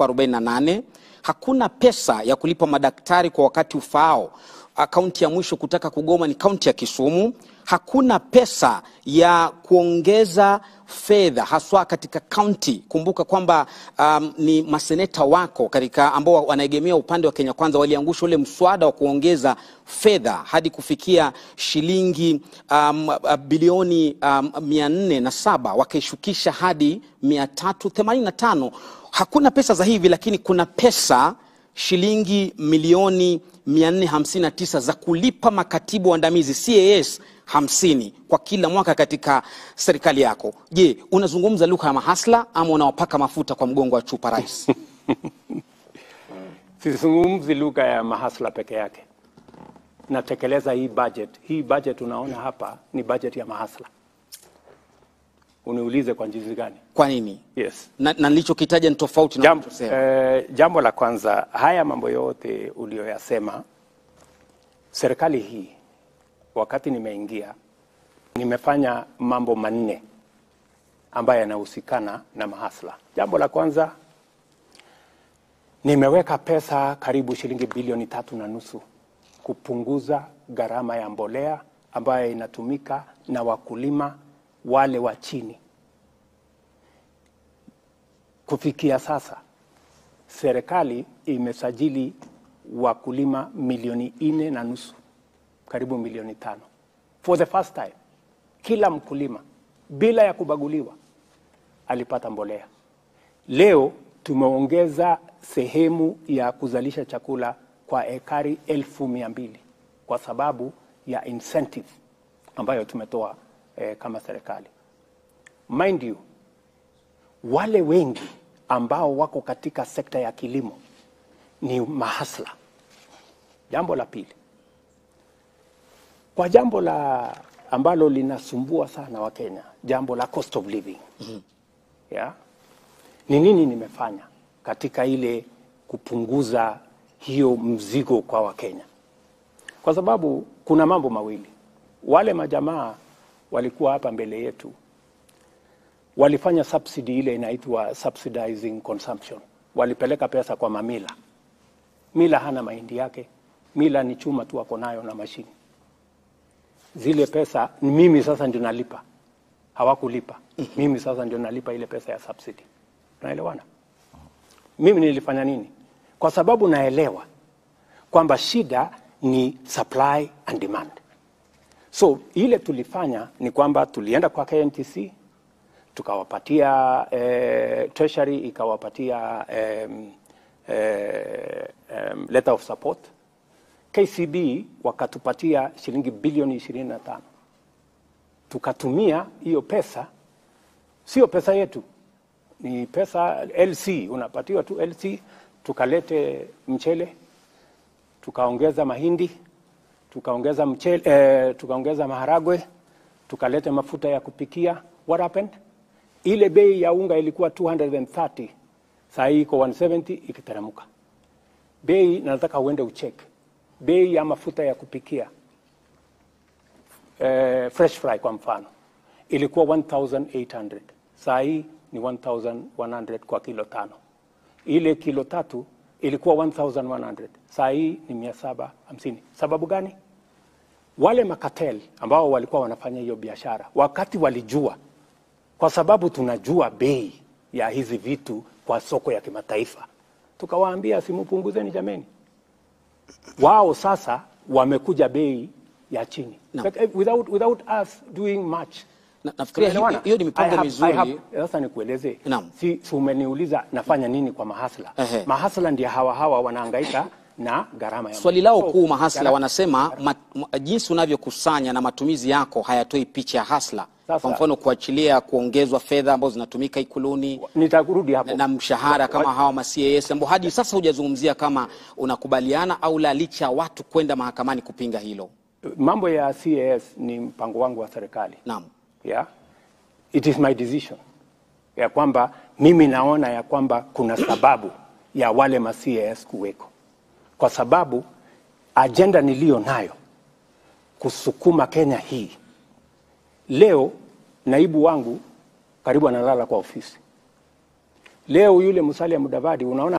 elfu arobaini na nane. Hakuna pesa ya kulipa madaktari kwa wakati ufaao. Ah, Kaunti ya mwisho kutaka kugoma ni kaunti ya Kisumu. Hakuna pesa ya kuongeza fedha haswa katika kaunti. Kumbuka kwamba um, ni maseneta wako katika ambao wanaegemea upande wa Kenya Kwanza waliangusha ule mswada wa kuongeza fedha hadi kufikia shilingi um, uh, bilioni um, mia nne na saba wakaishukisha hadi mia tatu themanini na tano. Hakuna pesa za hivi, lakini kuna pesa shilingi milioni 459 za kulipa makatibu waandamizi CAS 50 kwa kila mwaka katika serikali yako. Je, unazungumza lugha ya mahasla ama unawapaka mafuta kwa mgongo wa chupa rais? Sizungumzi lugha ya mahasla peke yake, natekeleza hii budget. Hii budget unaona hapa ni budget ya mahasla. Uniulize kwa jinsi gani? Kwa nini? Yes. Na, na nilichokitaja ni tofauti na Jambo, unachosema. eh, jambo la kwanza, haya mambo yote uliyoyasema, serikali hii wakati nimeingia, nimefanya mambo manne ambayo yanahusikana na mahasla. Jambo la kwanza, nimeweka pesa karibu shilingi bilioni tatu na nusu kupunguza gharama ya mbolea ambayo inatumika na wakulima wale wa chini. Kufikia sasa serikali imesajili wakulima milioni nne na nusu, karibu milioni tano for the first time. Kila mkulima bila ya kubaguliwa alipata mbolea. Leo tumeongeza sehemu ya kuzalisha chakula kwa ekari elfu mia mbili kwa sababu ya incentive ambayo tumetoa eh, kama serikali. Mind you, wale wengi ambao wako katika sekta ya kilimo ni mahasla. Jambo la pili, kwa jambo la ambalo linasumbua sana Wakenya, jambo la cost of living yeah? Ni nini nimefanya katika ile kupunguza hiyo mzigo kwa Wakenya? Kwa sababu kuna mambo mawili. Wale majamaa walikuwa hapa mbele yetu walifanya subsidy ile inaitwa subsidizing consumption. Walipeleka pesa kwa mamila. Mila hana mahindi yake, mila ni chuma tu ako nayo na mashini. Zile pesa ni mimi sasa ndio nalipa, hawakulipa. Mimi sasa ndio nalipa ile pesa ya subsidy. Unaelewana? Mimi nilifanya nini? Kwa sababu naelewa kwamba shida ni supply and demand. So ile tulifanya ni kwamba tulienda kwa KNTC tukawapatia eh, treasury ikawapatia em, eh, em, letter of support. KCB wakatupatia shilingi bilioni 25 tukatumia hiyo pesa, sio pesa yetu, ni pesa LC, unapatiwa tu LC. Tukalete mchele, tukaongeza mahindi, tukaongeza mchele, eh, tukaongeza maharagwe, tukalete mafuta ya kupikia. What happened? Ile bei ya unga ilikuwa 230 saa hii iko 170 ikiteremka. Bei nataka uende ucheck bei ya mafuta ya kupikia eh, fresh fry kwa mfano ilikuwa 1800 saa hii ni 1100 kwa kilo tano. Ile kilo tatu ilikuwa 1100 saa hii ni 750. Sababu gani? Wale makatel ambao walikuwa wanafanya hiyo biashara wakati walijua, kwa sababu tunajua bei ya hizi vitu kwa soko ya kimataifa, tukawaambia simupunguzeni jameni. Wao sasa wamekuja bei ya chini Naam. But, eh, without, without us doing much Na- nafikiria Tunaelewana? hi- hiyo ni mipango I have- mizuri. I have- Sasa nikueleze, Naam. si, si umeniuliza nafanya nini kwa mahasla. Ehe. Mahasla ndio hawa hawa wanahangaika na gharama ya Swali lao So, kuu mahasla gharama- wanasema ma, ma, jinsi unavyokusanya na matumizi yako hayatoi picha ya hasla. Sasa- Kwa mfano kuachilia kuongezwa fedha ambazo zinatumika ikuluni Nitarudi hapo na, na mshahara kama hawa ma CAS ambao hadi sasa hujazungumzia kama unakubaliana au la, licha ya watu kwenda mahakamani kupinga hilo. mambo ya CAS ni mpango wangu wa serikali Naam. yeah? It is my decision ya kwamba mimi naona ya kwamba kuna sababu ya wale ma CAS kuweko, kwa sababu ajenda niliyo nayo kusukuma Kenya hii. Leo naibu wangu karibu analala kwa ofisi. Leo yule Musalia Mudavadi unaona